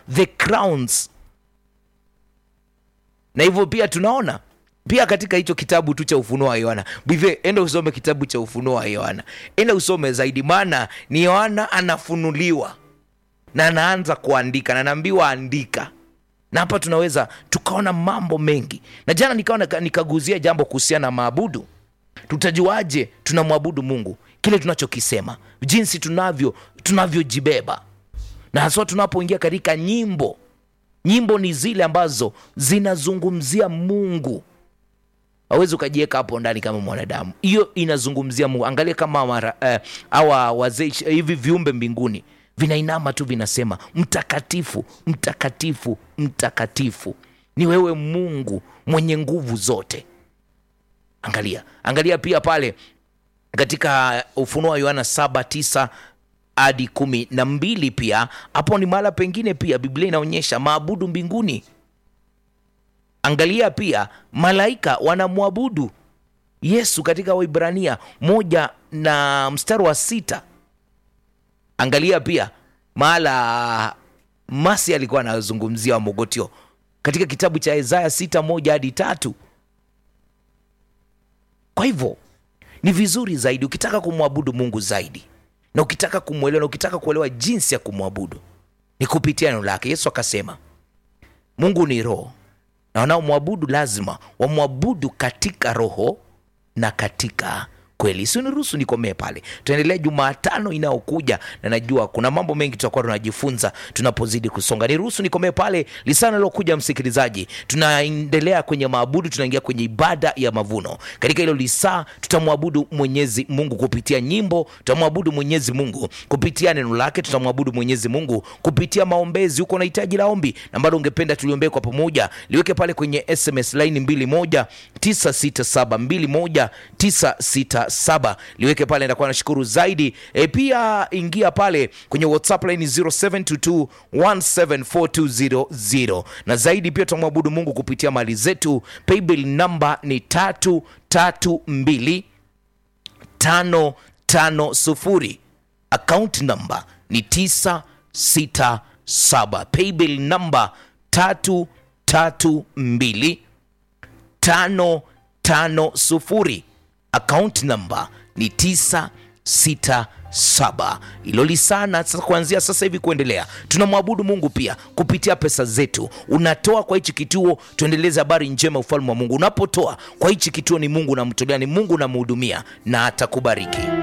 the crowns na hivyo pia tunaona pia katika hicho kitabu tu cha ufunuo wa yohana bivye enda usome kitabu cha ufunuo wa yohana enda usome zaidi maana ni yohana anafunuliwa na anaanza kuandika na anaambiwa andika na hapa tunaweza tukaona mambo mengi na jana nikawa nika- nikaguzia jambo kuhusiana na maabudu tutajuaje tunamwabudu mungu kile tunachokisema jinsi tunavyo tunavyojibeba na haswa tunapoingia katika nyimbo nyimbo ni zile ambazo zinazungumzia mungu awezi ukajiweka hapo ndani kama mwanadamu hiyo inazungumzia mungu angalia kama mara, eh, awa wazee hivi viumbe mbinguni vinainama tu vinasema mtakatifu mtakatifu mtakatifu ni wewe mungu mwenye nguvu zote angalia angalia pia pale katika ufunuo wa yohana saba tisa hadi kumi na mbili pia hapo ni mahala pengine pia biblia inaonyesha maabudu mbinguni angalia pia malaika wanamwabudu yesu katika waibrania moja na mstari wa sita angalia pia mahala masi alikuwa anazungumzia wamogotio katika kitabu cha isaya sita moja hadi tatu kwa hivyo ni vizuri zaidi ukitaka kumwabudu mungu zaidi na ukitaka kumwelewa na ukitaka kuelewa jinsi ya kumwabudu ni kupitia neno lake yesu akasema mungu ni roho na wanaomwabudu lazima wamwabudu katika roho na katika kweli siniruhusu nikomee pale tuendelea jumatano inayokuja na najua kuna mambo mengi tutakuwa tunajifunza tunapozidi kusonga niruhusu nikomee pale lisana lilokuja msikilizaji tunaendelea kwenye maabudu tunaingia kwenye ibada ya mavuno katika hilo lisaa tutamwabudu mwenyezi mungu kupitia nyimbo tutamwabudu mwenyezi mungu kupitia neno lake tutamwabudu mwenyezi mungu kupitia maombezi huko na hitaji la ombi na bado ungependa tuliombee kwa pamoja liweke pale kwenye sms line 21 967 21 967 liweke pale ndakuwa nashukuru zaidi e, pia ingia pale kwenye whatsapp line 0722 1742000 na zaidi pia tutamwabudu mungu kupitia mali zetu paybill namba ni tatu tatu mbili tano tano sufuri akaunti namba ni tisa sita saba paybill namba tatu tatu mbili tano tano sufuri akaunti namba ni tisa sita saba ilo lisana sasa kuanzia sasa hivi kuendelea tunamwabudu mungu pia kupitia pesa zetu unatoa kwa hichi kituo tuendeleze habari njema ya ufalme wa mungu unapotoa kwa hichi kituo ni mungu unamtolea ni mungu unamhudumia na atakubariki